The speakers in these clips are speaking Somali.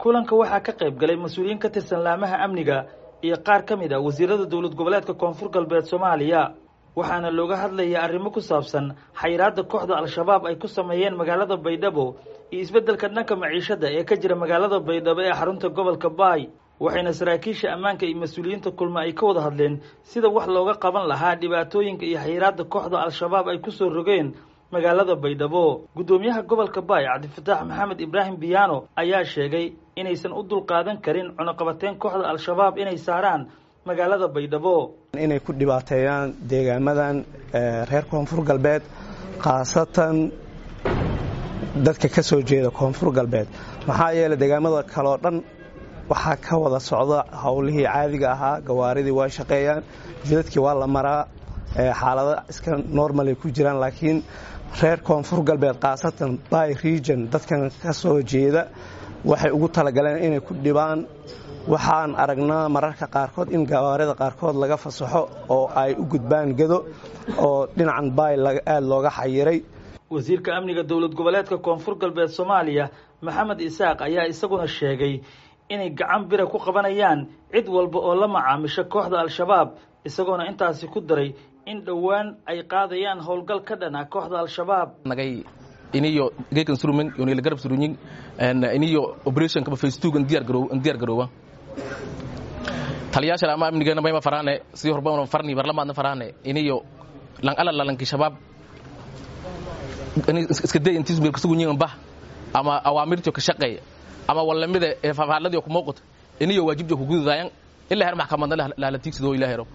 kulanka waxaa ka qayb galay mas-uuliyiin ka tirsan laamaha amniga iyo qaar ka mid a wasiirada dowlad goboleedka koonfur galbeed soomaaliya waxaana looga hadlaya arrimo ku saabsan xayiraadda kooxda al-shabaab ay ku sameeyeen magaalada baydhabo iyo isbeddelka dhanka maciishada ee ka jira magaalada baydhabo ee xarunta gobolka baay waxayna saraakiisha ammaanka iyo mas-uuliyiinta kulma ay ka wada hadleen sida wax looga qaban lahaa dhibaatooyinka iyo xayiraadda kooxda al-shabaab ay ku soo rogeen magaalada baydhabo guddoomiyaha gobolka baay cabdifataax maxamed ibraahim biyaano ayaa sheegay inaysan u dulqaadan karin cunuqabateyn kooxda al-shabaab inay saaraan magaalada baydhabo inay ku dhibaateeyaan deegaamadan reer koonfur galbeed khaasatan dadka ka soo jeeda koonfur galbeed maxaa yeelay deegaamada kaleoo dhan waxaa ka wada socda howlihii caadiga ahaa gawaaridii waa shaqeeyaan jidadkii waa la maraa xaalado iska normalay ku jiraan laakiin reer koonfur galbeed khaasatan by region dadkan ka soo jeeda waxay ugu talagaleen inay ku dhibaan waxaan aragnaa mararka qaarkood in gawaarida qaarkood laga fasaxo oo ay u gudbaan gedo oo dhinacan baay aada looga xayiray wasiirka amniga dowlad goboleedka koonfur galbeed soomaaliya maxamed isaaq ayaa isaguna sheegay inay gacan bira ku qabanayaan cid walba oo la macaamisho kooxda al-shabaab isagoona intaasi ku daray in dhowaan ay qaadayaan howlgal ka dhan ah kooxda al-shabaab nagay iniyo geekan surumen yonila garab surunyin iniyo operation kaba face two diyaar garow diyaar garoowa taliyaasha ama amnigeena mayma faraane sidii horba farni barlamaadna faraane iniyo lang ala lalanki shabaab iska day intiis meel kusugu nyin bah ama awaamirto ka shaqeey ama walamida ee fafaaladii ku muuqato iniyo waajibjo ku gududaayan ilaa heer maxkamadna la tiigsadoo ilaa hero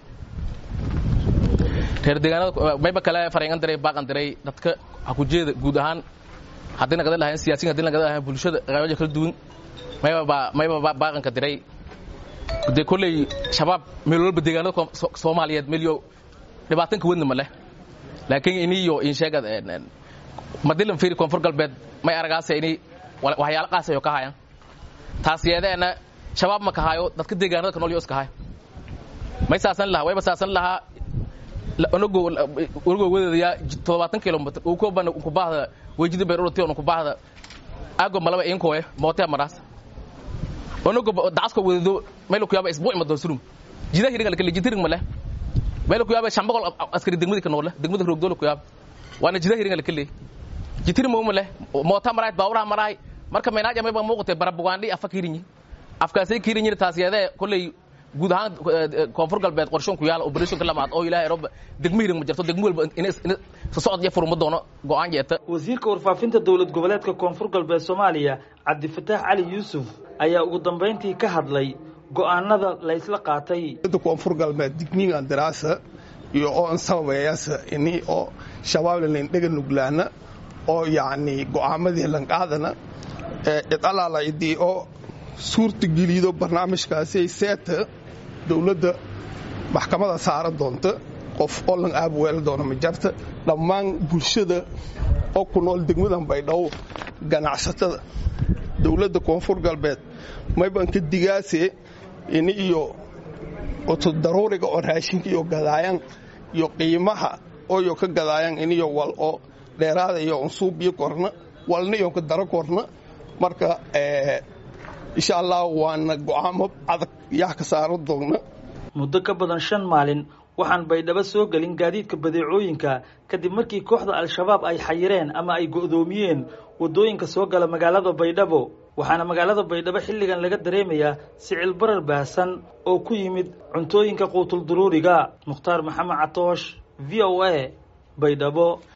reer deegaanada mayba kale fareengan diray baaqan diray dadka ha ku jeeda guud ahaan haddii nagada lahayn siyaasiyin haddii nagada lahayn bulshada qeybaja kala duwan mayba mayba baaqanka diray dee kolley shabaab meel walba deegaanada soomaaliyeed meelyo dhibaatanka wadna ma leh laakiin iniyo in sheegad madilan fiiri koonfur galbeed may aragaasa ini waxyaalo qaasayo ka hayan taas yeedeena shabaab ma kahaayo dadka deegaanada ka nool yo iska hayo may saasan lahaa wayba saasan lahaa onogo wadeedaya toddobaatan kilomitr uu ko bana ku baahda wejida beerurati on ku baahda ago malaba inkoe mootea maraas onogo dacasko wadeedo meel ku yaaba isbuuc madoo surum jida hiringa lakale jitiring male meel ku yaaba shan boqol askari degmadi ka noole degmada roogdoola ku yaaba waana jida hiringa lakale jitiring mo male moota maraay baawuraha maraay marka meynaaja mayba muuqatay barabugaandhi afa kirinyi afkaasay kirinyi taas yeedee kolley guud ahaan koonfur galbeed qorshoon ku yaala operation ka lamaad oo ilaahay rob degmo hirin ma jirto degmo walba in socod iyo furma doono go'aan jeeta wasiirka warfaafinta dowlad goboleedka koonfur galbeed soomaaliya cabdifataax cali yuusuf ayaa ugu dambayntii ka hadlay go'aanada laysla qaatay koonfur galbeed digniingan daraasa iyo oo an sababayaasa ini oo shabaabla layn dhega nuglaana oo yacni go'aamadii lan qaadana cid allaala idii oo suurta gelido barnaamijkaasi seeta dowladda maxkamada saaran doonta qof oo lan aabuweela doona ma jarta dhammaan bulshada oo ku nool degmadan baydhabo ganacsatada dowladda koonfur galbeed maybanka digaase ini iyo oto daruuriga oo raashinka iyo gadaayan iyo qiimaha ooyo ka gadaayan iniyo wal oo dheeraada iyo unsuub iyo korna walna iyo ka daro korna marka insha allah waana go'aamo adag yaa ka saaran doonna muddo ka badan shan maalin waxaan baydhabo soo gelin gaadiidka badeecooyinka kadib markii kooxda al-shabaab ay xayireen ama ay go'doomiyeen waddooyinka soo gala magaalada baydhabo waxaana magaalada baydhabo xilligan laga dareemayaa sicil barar baahsan oo ku yimid cuntooyinka quutul duruuriga mukhtaar maxamed catoosh v o a baydhabo